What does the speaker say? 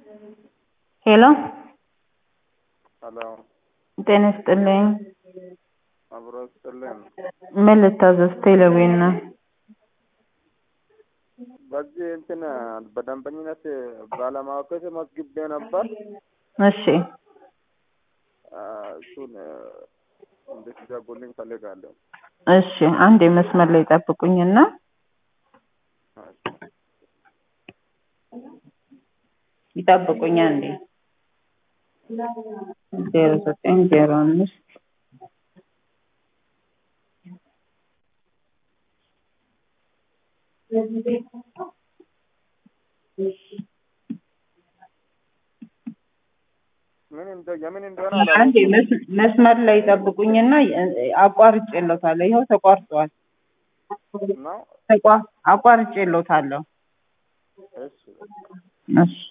ሄሎ ሄሎ ጤና ይስጥልኝ። አብሮ ስጥልን። ምን ልታዘዝ? ቴሌቪዥን ነው። በዚህ እንትን በደንበኝነት ባለማወቅ ተመዝግቤ ነበር። እሺ አ፣ እሱን እንድትዘጉልኝ ፈልጋለሁ። እሺ፣ አንድ የመስመር ላይ ጠብቁኝና ይጠብቁኝ አንዴ ዜሮ ዘጠኝ ዜሮ አምስት ምን እንደ የምን እንደሆነ አንዴ አላውቅም። መስ- መስመር ላይ ጠብቁኝና አቋርጬለታለሁ። ይኸው ተቋርጧል። ነው ተቋ- አቋርጬለታለሁ። እሺ እሺ